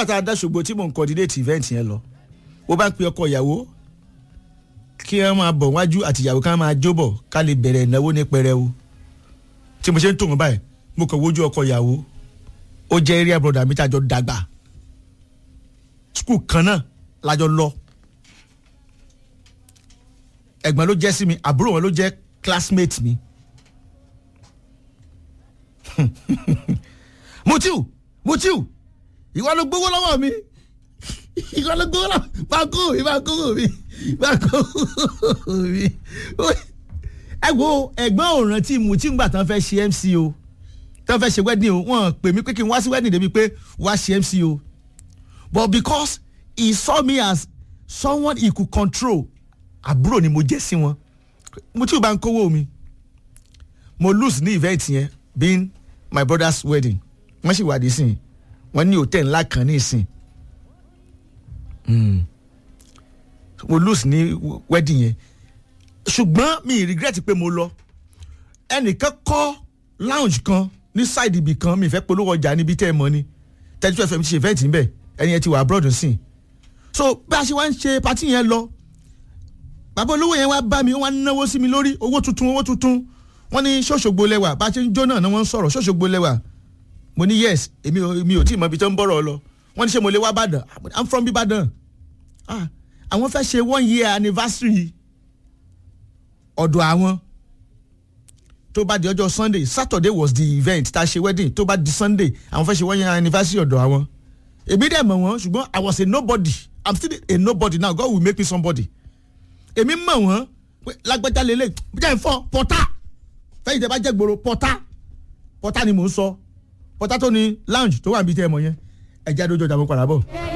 nígbà tá a dá ṣògbó tí mò ń coordinate event yẹn lọ ó bá ń pe ọkọ ìyàwó kí wọ́n máa bọ̀ wájú àti ìyàwó ká máa jóbọ̀ ká lè bẹ̀rẹ̀ ìnáwó ní pẹrẹwu tí mo ṣe ń tò wọ́n báyìí mo kàn wojú ọkọ ìyàwó ó jẹ́ area brother mi tàjọ dàgbà skul kan náà lájọ lọ ẹ̀gbọ́n ló jẹ́ sí mi àbúrò wọn ló jẹ́ classmate mi mutiu mutiu ìwọ ló gbowó lọ́wọ́ mi ìwọ ló gbowó lọ́wọ́ bá kó mi bá kó mi bá kó mi ẹ wo ẹ̀gbọ́n òràn tí mutiu ń gbà tán fẹ́ ṣe mc o tán fẹ́ ṣe wedding o wọ́n pè mí pé kí n wá sí wedding débi pé wá ṣe mc o but because he saw me as someone he could control àbúrò ni mo jẹ́ sí wọn mutiu bá ń kówó mi mo lose ní event yẹn being my brother's wedding wọ́n sì wà dé sìn wọ́n ní hòtẹ́ẹ̀lì ńlá kan ní ìsìn mo lose ní wedding yẹn ṣùgbọ́n mi regret pé mo lọ ẹnìkan kọ́ lounge kan ní side ibì kan mi fẹ́ polówó ọjà níbi tẹ́ ẹ mọ̀ ni thirty two fm ti ṣe event níbẹ̀ ẹni yẹn ti wà abroad sìn so bí a ṣe wá ń ṣe party yẹn lọ bàbá olówó yẹn wá bá mi wọ́n wá náwó sí mi lórí owó tuntun owó tuntun wọ́n ní ṣọ́ṣogbo lẹ́wà bá a ṣe ń jó náà ni wọ́n ń sọ̀rọ̀ ṣọ́ṣogbo lẹ́wà mo ní yes èmi ò mi ò tí ì mọ ibi tó ń bọ̀rọ̀ lọ wọ́n ní ṣé mo lè wá Ìbàdàn i'm from Ìbàdàn ah àwọn fẹ́ ṣe one year anniversary ọ̀dọ̀ àwọn tó bá di ọjọ́ Sunday Saturday was the event tá a ṣe wedding tó bá di Sunday àwọn fẹ́ ṣe one year anniversary ọ̀dọ̀ àwọn èmi dẹ̀ mọ̀ wọ́n ṣùgbọ́n I was a nobody i'm still a nobody now God will make me somebody èmi mọ̀ wọ́n pé lágbájá lélẹ̀ jẹ́ ìfọ́ pọ́tà fẹ́yìn tẹ́ bá jẹ́ gbòòrò pọ́tà pọ́tà ni mò ń sọ pọ́tà tó ní lounge tó wà níbi tẹ́ ẹ mọ̀ yẹn ẹ̀jẹ̀ àdójọ́ ìjà mo padà bọ̀.